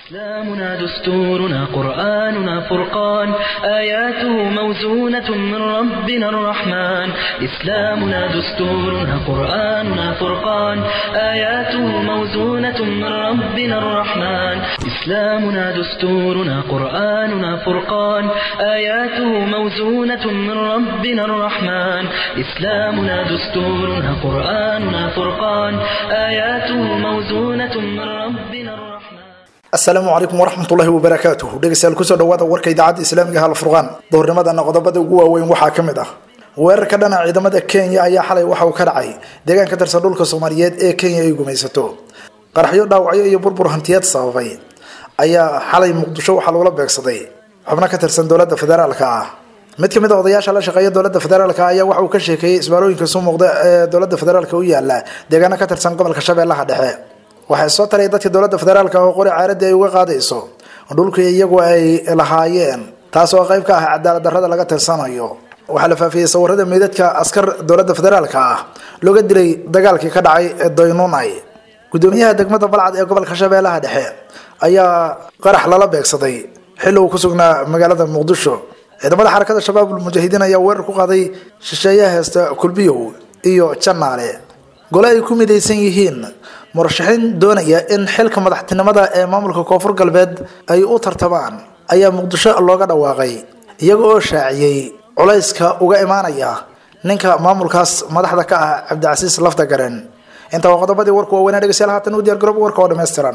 إسلامنا دستورنا قرآننا فرقان آياته موزونة من ربنا الرحمن إسلامنا دستورنا قرآننا فرقان آياته موزونة من ربنا الرحمن إسلامنا دستورنا قرآننا فرقان آياته موزونة من ربنا الرحمن إسلامنا دستورنا قرآننا فرقان آياته موزونة من ربنا الرحمن asalaamu calaykum waraxmatullaahi wabarakaatuh dhegeystayaal kusoo dhawaada warka idaacadda islaamiga hal furqaan doornimadana qodobada ugu waaweyn waxaa ka mid ah weerarka dhana ciidamada kenya ayaa xalay waxa uu ka dhacay deegaan ka tirsan dhulka soomaaliyeed ee kenya ay gumaysato qaraxyo dhaawacyo iyo burbur hantiyeed sababay ayaa xalay muqdisho waxaa loola beegsaday xubno ka tirsan dowladda federaalka ah mid kamid a odayaasha la shaqeeya dowladda federaalka ayaa waxa uu ka sheekeeyey isbaarooyinka suu muuqda ee dowladda federaalka u yaala deegaano ka tirsan gobolka shabeellaha dhexe waxay soo taray dadka dowladda federaalka oo qori caaradii ay uga qaadayso dhulkii iyagu ay lahaayeen taas oo qayb ka ah cadaalad darrada laga tirsanayo waxaa la faafiyey sawirada meydadka askar dowladda federaalka ah looga dilay dagaalkii ka dhacay doynunay gudoomiyaha degmada balcad ee gobolka shabeellaha dhexe ayaa qarax lala beegsaday xilli uu ku sugnaa magaalada muqdisho ciidamada xarakada shabaabul mujaahidiin ayaa weerar ku qaaday shisheeyaha heesta kulbiyow iyo janaale gole ay ku midaysan yihiin murashaxiin doonaya in xilka madaxtinimada ee maamulka koonfur galbeed ay u tartamaan ayaa muqdisho looga dhawaaqay iyaga oo shaaciyey culayska uga imaanaya ninka maamulkaas madaxda ka ah cabdicasiis lafta garen intaa waa qodobadii warku waaweynaa dhegeystayaal haatan u diyar garoob warka oo dhammaystiran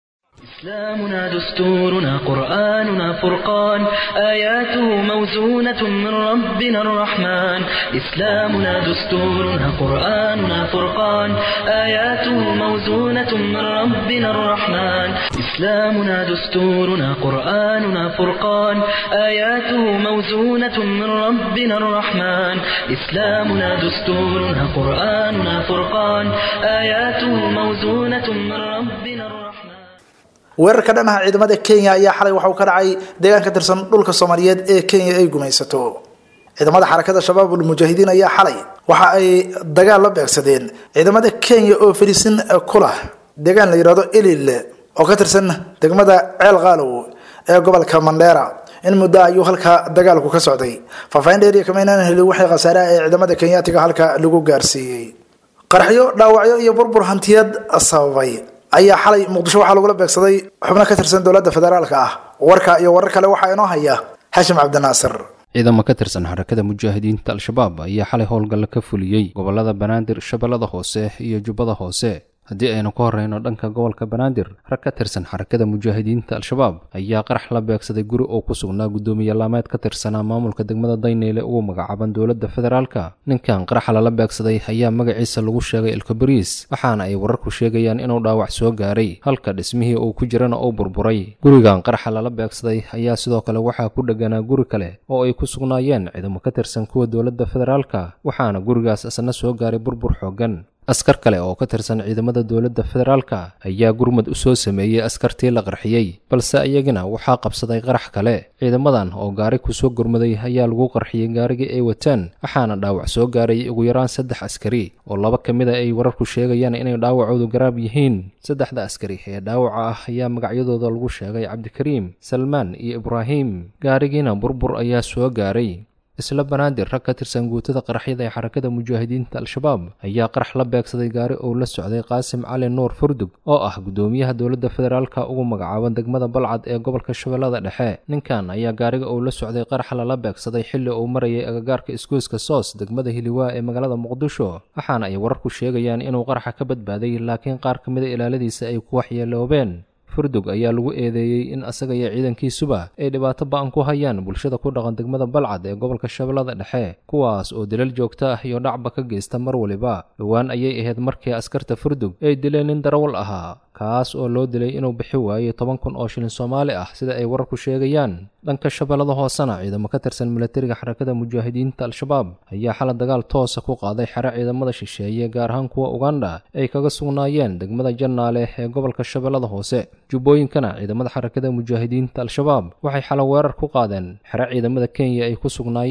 إسلامنا دستورنا قرآننا فرقان آياته موزونة من ربنا الرحمن إسلامنا دستورنا قرآننا فرقان آياته موزونة من ربنا الرحمن إسلامنا دستورنا قرآننا فرقان آياته موزونة من ربنا الرحمن إسلامنا دستورنا قرآننا فرقان آياته موزونة من ربنا الرحمن weerarka dhanaha ciidamada kenya ayaa xalay waxauu ka dhacay deegaan ka tirsan dhulka soomaaliyeed ee kenya ay gumaysato ciidamada xarakada shabaabul mujaahidiin ayaa xalay waxa ay dagaal la beegsadeen ciidamada kenya oo fariisin ku lah deegaan la yidhahdo elil oo ka tirsan degmada ceel qaalow ee gobolka mandheera in muddo ayuu halka dagaalku ka socday faahfaahin dheeriya kamaynaan helin waxay khasaaraha ee ciidamada kenyaatiga halka lagu gaarsiiyey qaraxyo dhaawacyo iyo burbur hantiyad sababay ayaa xalay muqdisho waxaa lagula beegsaday xubno ka tirsan dowladda federaalka ah warka iyo warar kale waxaa inoo haya xashim cabdinaasir ciidamo ka tirsan xarakada mujaahidiinta al-shabaab ayaa xalay howlgalla ka fuliyey gobolada banaadir shabeellada hoose iyo jubbada hoose haddii aynu ka horreyno dhanka gobolka banaadir rag ka tirsan xarakada mujaahidiinta al-shabaab ayaa qarax la beegsaday guri oo ku sugnaa guddoomiye laameed ka tirsanaa maamulka degmada dayneyle ugu magacaaban dowladda federaalka ninkan qaraxa lala beegsaday ayaa magaciisa lagu sheegay elkobariis waxaana ay wararku sheegayaan inuu dhaawac soo gaaray halka dhismihii uu ku jirana uu burburay gurigan qaraxa lala beegsaday ayaa sidoo kale waxaa ku dheganaa guri kale oo ay ku sugnaayeen ciidamo ka tirsan kuwa dowladda federaalka waxaana gurigaas isna soo gaaray burbur xooggan askar kale oo ka tirsan ciidamada dowladda federaalka ayaa gurmad u soo sameeyey askartii la qarxiyey balse iyagina waxaa qabsaday qarax kale ciidamadan oo gaari kusoo gurmaday ayaa lagu qarxiyey gaarigii ay wateen waxaana dhaawac soo gaaray ugu yaraan saddex askari oo laba ka mid a ay wararku sheegayaan inay dhaawacoodu garaab yihiin saddexda askari ee dhaawaca ah ayaa magacyadooda lagu sheegay cabdikariim salmaan iyo ibraahim gaarigiina burbur ayaa soo gaaray isla banaadir rag ka tirsan guutada qaraxyada ee xarakada mujaahidiinta al-shabaab ayaa qarax la beegsaday gaari uu la socday qaasim cali nuur furdug oo ah guddoomiyaha dowladda federaalka ugu magacaaban degmada balcad ee gobolka shabeellada dhexe ninkan ayaa gaariga uu la socday qarax lala beegsaday xilli uu marayay agagaarka isgoyska soos degmada hiliwaa ee magaalada muqdisho waxaana ay wararku sheegayaan inuu qaraxa ka badbaaday laakiin qaar ka mida ilaaladiisa ay ku waxyeeloobeen furdug ayaa lagu eedeeyey in asaga iyo ciidankiisuba ay dhibaato ba-an ku hayaan bulshada ku dhaqan degmada balcad ee gobolka shabeellada dhexe kuwaas oo dilal joogto ah iyo dhacba ka geysta mar waliba dhowaan ayay ahayd markii askarta furdug ay dileen nin darawal ahaa kaas oo loo dilay inuu bixi waayey toban kun oo shilin soomaali ah sida ay wararku sheegayaan dhanka shabeellada hoosena ciidamo ka tirsan milatariga xarakada mujaahidiinta al-shabaab ayaa xala dagaal toosa ku qaaday xero ciidamada shisheeye gaar ahaan kuwa uganda ay kaga sugnaayeen degmada jannaale ee gobolka shabeellada hoose jubbooyinkana ciidamada xarakada mujaahidiinta al-shabaab waxay xala weerar ku qaadeen xero ciidamada kenya ay ku sugnaayeen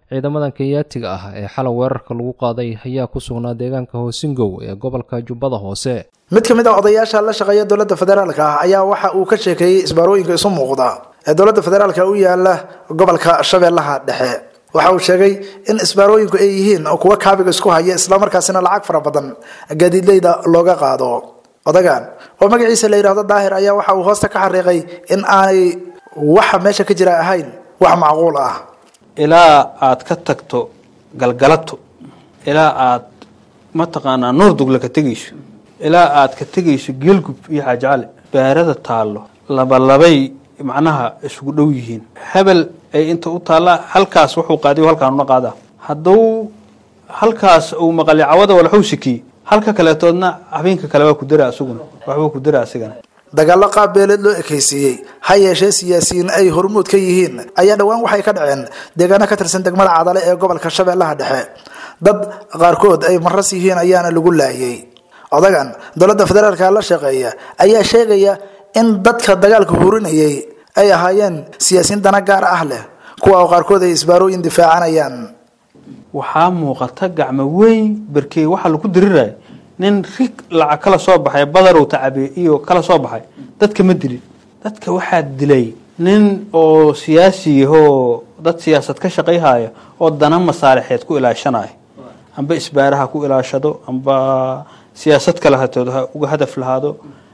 ciidamadan kenyaatiga ah ee xalay weerarka lagu qaaday ayaa ku sugnaa deegaanka hoosingow ee gobolka jubbada hoose mid ka mid a odayaasha la shaqeeya dowladda federaalka ah ayaa waxa uu ka sheekeeyey isbaarooyinka isu muuqda ee dowladda federaalka u yaala gobolka shabeellaha dhexe waxa uu sheegay in isbaarooyinku ay yihiin kuwa kaabiga isku haya islamarkaasina lacag fara badan gaadiidleyda looga qaado odagan oo magaciisa la yidhaahdo daahir ayaa waxa uu hoosta ka xariiqay in aanay waxa meesha ka jira ahayn wax macquul ah ilaa aad ka tagto galgalato ilaa aad mataqaanaa noordugla ka tegayso ilaa aad ka tegayso geelgub iyo xaajacale baarada taallo labalabay macnaha isugu dhow yihiin hebel ay inta u taallaa halkaas wuxuu qaadiy halkaan una qaadaa hadduu halkaas uu maqali cawada walaxuu sikiyey halka kaleetoodna habeenka kale waa ku dara isaguna waxbuu ku dara asigana dagaallo qaab beeleed loo ekaysiiyey ha yeeshee siyaasiyiin ay hormuud ka yihiin ayaa dhowaan waxay ka dhaceen deegaano ka tirsan degmada cadale ee gobolka shabeellaha dhexe dad qaarkood ay maras yihiin ayaana lagu laayay odagan dowladda federaalka la shaqeeya ayaa sheegaya in dadka dagaalka hurinayay ay ahaayeen siyaasiyiin dana gaar ah leh kuwa oo qaarkood ay isbaarooyin difaacanayaan waxaa muuqata gacmo weyn berkey waxaa lagu diriraya nin rig lacag kala soo baxay badarow tacabe iyo kala soo baxay dadka ma dilin dadka waxaa dilay nin oo siyaasi yahoo dad siyaasad ka shaqayhaya oo dana masaalixeed ku ilaashanaya amba isbaaraha ku ilaashado amba siyaasad kale hatood ha uga hadaf lahaado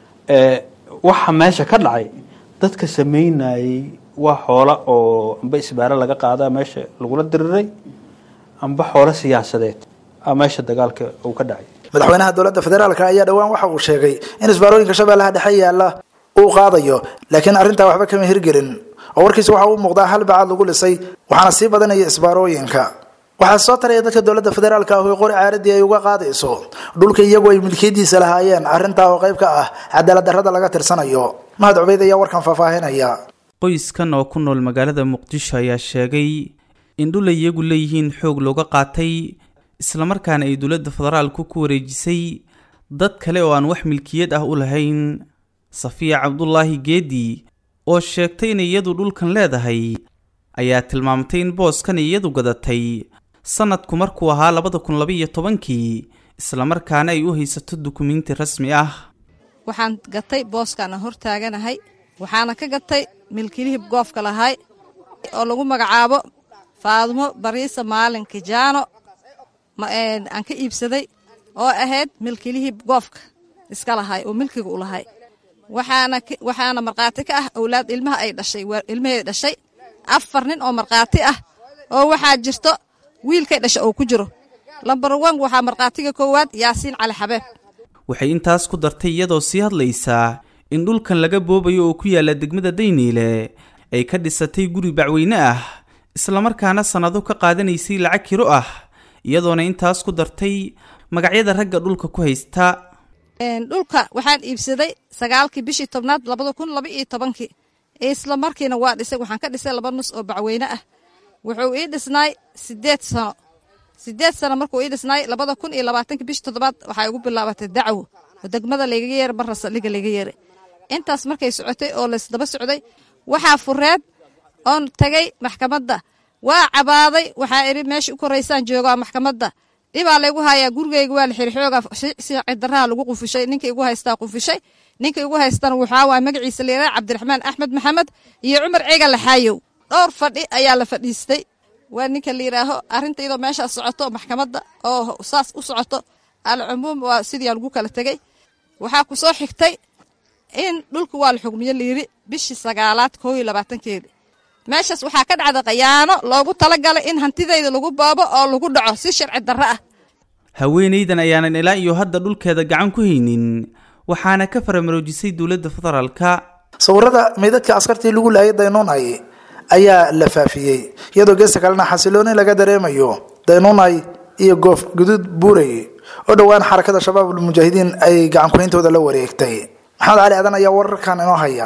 waxa meesha ka dhacay dadka sameynayay waa xoola oo amba isbaare laga qaada meesha lagula diriray amba xoolo siyaasadeed a meesha dagaalka uu ka dhacay madaxweynaha dowladda federaalk ayaa dhowaan waxa uu sheegay in isbaarooyinka shabeellaha dhexe yaalla uu qaadayo laakiin arrintaa waxba kama hirgelin oo warkiisa waxa uu muuqdaa hal bacaad lagu lisay waxaana sii badanaya isbaarooyinka waxaa soo taraya dadka dowladda federaalk ah oo qori caaradii ay uga qaadayso dhulka iyagu ay milkiyadiisa lahaayeen arrintaa oo qayb ka ah cadaalad darrada laga tirsanayo mahad cubeyd ayaa warkan faahfaahinaya qoyskan oo ku nool magaalada muqdisho ayaa sheegay in dhul ay iyagu leeyihiin xoog looga qaatay islamarkaana ay dowladda federaalku ku wareejisay dad kale oo aan wax milkiyad ah u lahayn safiya cabdulaahi geedi oo sheegtay inay iyadu dhulkan leedahay ayaa tilmaamtay in booskan iyadu gadatay sanadku markuu ahaa labada kun labaiyo tobankii islamarkaana ay u haysato dukumiinti rasmi ah waxaan gatay booskaana hor taaganahay waxaana ka gatay milkilihib goofka lahay oo lagu magacaabo faadumo bariisa maalin kijaano aan ka iibsaday oo ahayd milkilihii goofka iska lahay oo milkiga u lahay waxaana markhaati ka ah owlaad ilmaha ay dhashay ilmaheeda dhashay afar nin oo markhaati ah oo waxaa jirto wiilkay dhasha oo ku jiro lambar wan waxaa markhaatiga koowaad yaasiin cali xabeeb waxay intaas ku dartay iyadoo sii hadlaysaa in dhulkan laga boobayo oo ku yaalla degmada dayniile ay ka dhisatay guri bacweyne ah islamarkaana sannado ka qaadanaysay lacag kiro ah iyadoona intaas ku dartay magacyada ragga dhulka ku haysta dhulka waxaan iibsaday sagaalkii bishii tobnaad labada kun laba iyo tobankii isla markiina waa dhisay waxaan ka dhisay laba nus oo bacweyne ah wuxuu ii dhisnaay sideed sano sideed sano markuu ii dhisnaay labada kun iyo labaatankii bishii toddobaad waxay ugu bilaabatay dacwo oo degmada laygaga yeeray barra saldhiga layga yeeray intaas markay socotay oo laysdaba socday waxaa fureed oon tagay maxkamadda waa cabaaday waxaa idhi meesha u koraysaan joogaa maxkamadda dhibaa laygu hayaa gurigeyga waa la xiri xoogaa si cidaraha lagu qufishay ninka igu haystaa qufishay ninka igu haystana waxaa waay magaciisa layidhaha cabdiraxmaan axmed maxamed iyo cumar ciga laxaayow dhowr fadhi ayaa la fadhiistay waa ninka la yidhaaho arrinta iyadoo meeshaa socoto maxkamadda oo saas u socoto alcumuum waa sidiiaa lagu kala tegey waxaa ku soo xigtay in dhulka waa la xugmiyo layidhi bishii sagaalaad koo iyo labaatankeedi meeshaas waxaa ka dhacda khayaano loogu talagalay in hantidayda lagu boobo oo lagu dhaco si sharci darro ah haweenaydan ayaanan ilaa iyo hadda dhulkeeda gacan ku haynin waxaana ka faramaroojisay dowladda federaalka sawirada meydadka askartii lagu laayay daynuunay ayaa la faafiyey iyadoo geesta kalena xasilooni laga dareemayo daynuunay iyo goof guduud buurey oo dhowaan xarakada shabaab almujaahidiin ay gacan kuhayntooda la wareegtay maxamed cali aadan ayaa wararkan inoo haya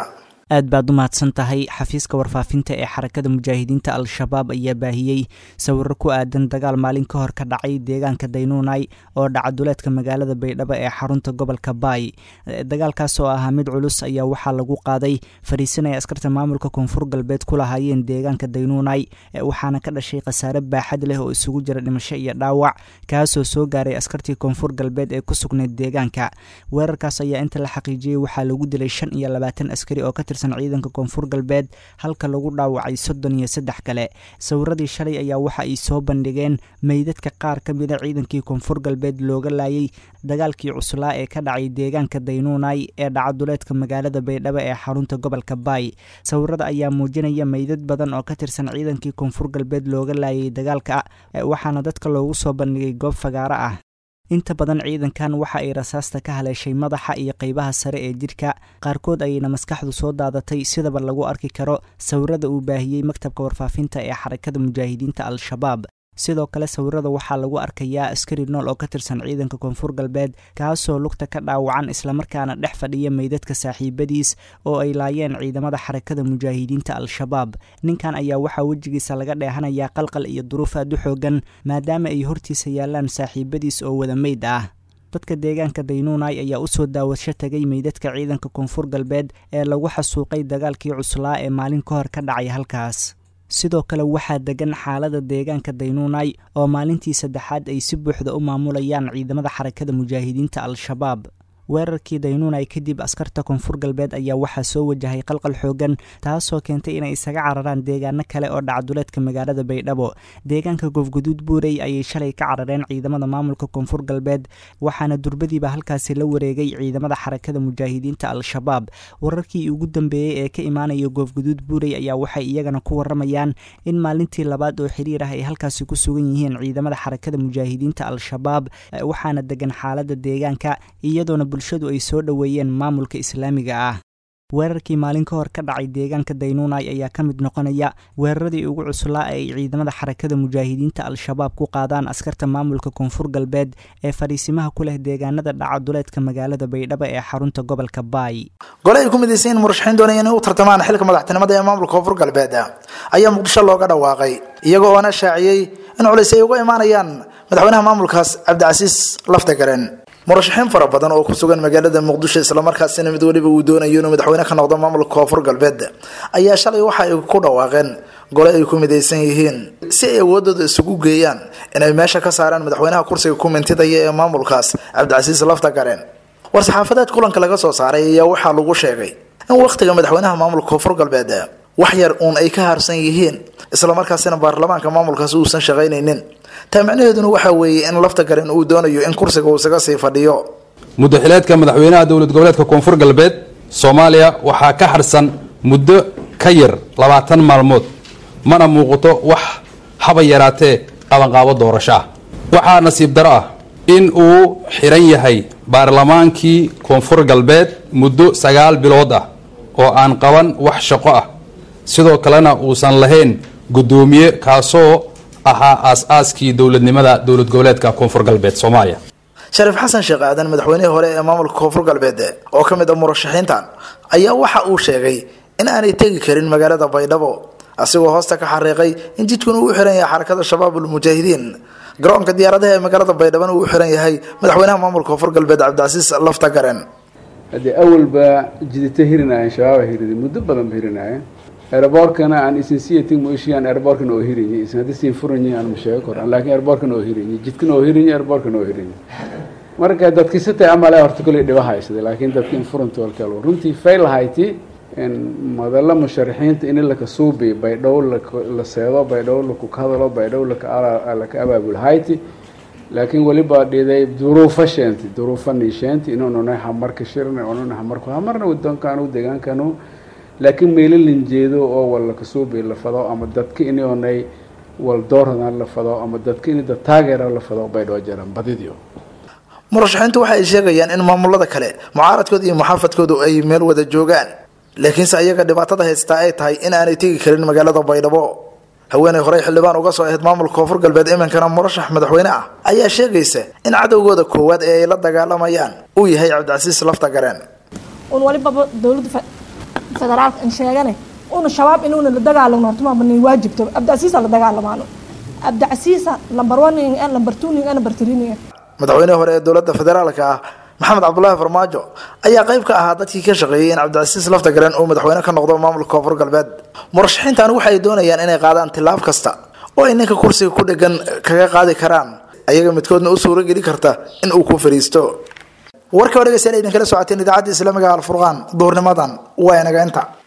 aad baad u mahadsan tahay xafiiska warfaafinta ee xarakada mujaahidiinta al-shabaab ayaa baahiyey sawiro ku aadan dagaal maalin ka hor ka dhacay deegaanka daynuunay oo dhacaduleedka magaalada baydhabo ee xarunta gobolka baay dagaalkaas oo ahaa mid culus ayaa waxaa lagu qaaday fariisinaya askarta maamulka koonfur galbeed ku lahaayeen deegaanka daynuunay waxaana ka dhashay khasaare baaxad leh oo isugu jira dhimasho iyo dhaawac kaasoo soo gaaray askartii koonfur galbeed ee ku sugnayd deegaanka weerarkaas ayaa inta la xaqiijiyey waxaa lagu dilay shan iyo labaatan askari oo ka tirsan ciidanka koonfur galbeed halka lagu dhaawacay soddon iyo saddex kale sawiradii shalay ayaa waxa ay soo bandhigeen meydadka qaar ka mida ciidankii koonfur galbeed looga laayay dagaalkii cuslaa ee ka dhacay deegaanka daynuunay ee dhacaduleedka magaalada baydhabo ee xarunta gobolka baay sawirada ayaa muujinaya meydad badan oo ka tirsan ciidankii koonfur galbeed looga laayay dagaalka waxaana dadka loogu soo bandhigay goob fagaaro ah inta badan ciidankan waxa ay rasaasta ka haleeshay madaxa iyo qeybaha sare ee jidhka qaarkood ayayna maskaxdu soo daadatay sidaba lagu arki karo sawirada uu baahiyey maktabka warfaafinta ee xarakada mujaahidiinta al-shabaab sidoo kale sawirada waxaa lagu arkayaa askari nool oo ka tirsan ciidanka koonfur galbeed kaasoo lugta ka dhaawacan islamarkaana dhex fadhiya meydadka saaxiibadiis oo ay laayeen ciidamada xarakada mujaahidiinta al-shabaab ninkan ayaa waxaa wejigiisa laga dheehanayaa qalqal iyo duruuf aad u xoogan maadaama ay hortiisa yaalaan saaxiibadiis oo wada meyd ah dadka deegaanka daynuunay ayaa usoo daawasho tagay meydadka ciidanka koonfur galbeed ee lagu xasuuqay dagaalkii cuslaa ee maalin ka hor ka dhacay halkaas sidoo kale waxaa degan xaalada deegaanka daynuunay oo maalintii saddexaad ay si buuxda u maamulayaan ciidamada xarakada mujaahidiinta al-shabaab weerarkii daynuunay kadib askarta koonfur galbeed ayaa waxaa soo wajahay qalqal xoogan taasoo keentay inay isaga cararaan deegaano kale oo dhacduleedka magaalada baydhabo deegaanka goofguduud buurey ayay shalay ka carareen ciidamada maamulka koonfur galbeed waxaana durbadiiba halkaasi la wareegay ciidamada xarakada mujaahidiinta al-shabaab wararkii ugu dambeeyey ee ka imaanaya goofguduud buurey ayaa waxay iyagana ku waramayaan in maalintii labaad oo xiriir ah ay halkaasi ku sugan yihiin ciidamada xarakada mujaahidiinta al-shabaab waxaana degan xaalada deegaanka iyadoona bulshadu ay soo dhoweeyeen maamulka islaamiga ah weerarkii maalin ka hor ka dhacay deegaanka daynuunay ayaa ka mid noqonaya weeraradii ugu cuslaa ee ay ciidamada xarakada mujaahidiinta al-shabaab ku qaadaan askarta maamulka koonfur galbeed ee fadhiisimaha ku leh deegaanada dhacaduleedka magaalada baydhabo ee xarunta gobolka baay gole ay ku midaysan yihiin murashaxiin doonaya inay u tartamaan xilka madaxtinimada ee maamulka koonfur galbeed ayaa muqdisho looga dhawaaqay iyaga oona shaaciyey in culays ay uga imaanayaan madaxweynaha maamulkaas cabdicasiis laftagaren murashaxiin fara badan oo ku sugan magaalada muqdisho islamarkaasina mid weliba uu doonayo inuu madaxweyne ka noqdo maamulka koonfur galbeed ayaa shalay waxa ay ku dhawaaqeen gole ay ku midaysan yihiin si ay awoodooda isugu geeyaan inay meesha ka saaraan madaxweynaha kursiga ku mintidaya ee maamulkaas cabdicasiis laftagaren war-saxaafadeed kulanka laga soo saaray ayaa waxaa lagu sheegay in wakhtiga madaxweynaha maamulka koonfur galbeed wax yar uun ay ka harsan yihiin islamarkaasina baarlamaanka maamulkaasi uusan shaqaynaynin taa macnaheeduna waxaa weeye in lafta garen uu doonayo in kursiga uu isaga sii fadhiyo muddaxileedka madaxweynaha dowlad goboleedka koonfur galbeed soomaaliya waxaa ka harsan muddo ka yar labaatan maalmood mana muuqato wax haba yaraatee qabanqaabo doorasho ah waxaa nasiib daro ah in uu xiran yahay baarlamaankii koonfur galbeed muddo sagaal bilood ah oo aan qaban wax shaqo ah sidoo kalena uusan lahayn guddoomiye kaasoo ahaa aas-aaskii dowladnimada dowlad goboleedka koonfur galbeed soomaaliya shariif xasan sheekh aadan madaxweynihii hore ee maamulka koonfur galbeed oo ka mid ah murashaxiintan ayaa waxa uu sheegay in aanay tegi karin magaalada baydhabo asigoo hoosta ka xariiqay in jidkun uu u xiran yahay xarakada shabaabulmujaahidiin garoonka diyaaradaha ee magaalada baydhabona uu u xiran yahay madaxweynaha maamulka koonfur galbeed cabdicasiis lafta garen haddee awalba jidita hirinaayeen shabaaba hirida muddo badan ba hirinaayeen aeroboortkana aan isin siyatin moishiyan aeroboortkana oo hirinyi isin haddi siin furanyi aan masheego koran laakiin aeroboortkana oo hirinyi jidkana oo hirinyi aeroboortkana oo hirinyi marka dadki sitay amale horta koley dhiba haysada laakiin dadki in furanta walkal runtii fail hayti madalla musharaxiinta in laka suubi baydhow la seedo baydhow laku hadalo baydhow laka abaabul hayti laakiin weliba dhiday duruufo sheenti duruufo niisheenti inununay hamarka shirna ununa hamarku hamarna wadoonkanu deegaankanu laakiin meelo linjeedo oo wal lakasuubi la fado ama dadka inonay wal doorana la fado ama dadka in dad taageera la fado baydhoo jaran badidio murashaxiintu waxa ay sheegayaan in maamulada kale mucaaradkooda iyo muxaafadkoodu ay meel wada joogaan laakiinse ayaga dhibaatada haystaa ay tahay in aanay tegi karin magaalada baydhabo haweeney horey xildhibaan uga soo ahayd maamulka koonfur galbeed iminkana murashax madaxweyne ah ayaa sheegaysa in cadowgooda koowaad ee ay la dagaalamayaan uu yahay cabdicasiis lafta gareen un walibaba dowladda federaalka in sheegane una shabaab inuuna la dagaalamo hortumaba nin waajibto abdicasiisa la dagaalamaano abdicasiisa lambar one ning ah lambar two ning ah lambar three ning ah madaxweynihii hore ee dowladda federaalka ah maxamed cabdulaahi farmaajo ayaa qayb ka ahaa dadkii ka shaqeeyey in cabdicasiis lafta galeen uu madaxweyne ka noqdo maamulka koonfur galbeed murashaxiintan waxay doonayaan inay qaadaan tilaab kasta oo ay ninka kursiga ku dhegan kaga qaadi karaan ayaga midkoodna u suuro geli karta in uu ku fariisto warka oo dhegeystayaal idinkala socoteen idaacadda islaamiga alfurqaan duhurnimadan waa inaga inta